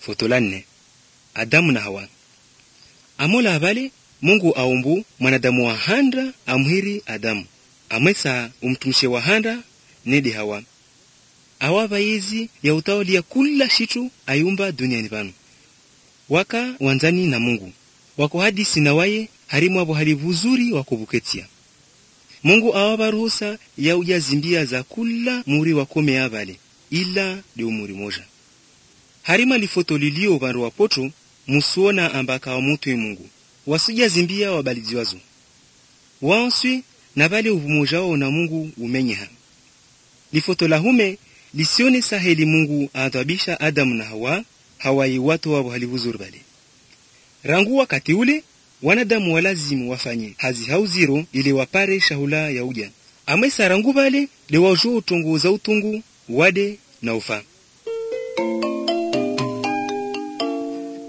foto la nne adamu na hawa amola avale mungu aumbu mwanadamu wa handa amhiri adamu amwesa umtumishe wa handa nedi hawa awa vayezi ya utawali ya kula shitu ayumba duniani pano waka wanzani na mungu wako hadisi na waye harimu avo hali vuzuri wakuvuketia mungu awava ruhusa ya ujazimbia za kula muri wakome avale ila de umuri moja harima lifoto lilio vandu wapoto musuona ambaka wa mutwe mungu wasujazimbia wabaliziwazo wanswi na vale uvumoja wao na mungu umenyeha lifoto la hume lisione saheli mungu aadhabisha adamu na hawa hawai watu wavo halivuzuri vale rangu wakati ule wanadamu walazimu wafanye hazi hauziro ili wapare shahula ya uja amwesa rangu vale lewajo utongo za utungu wade na ufa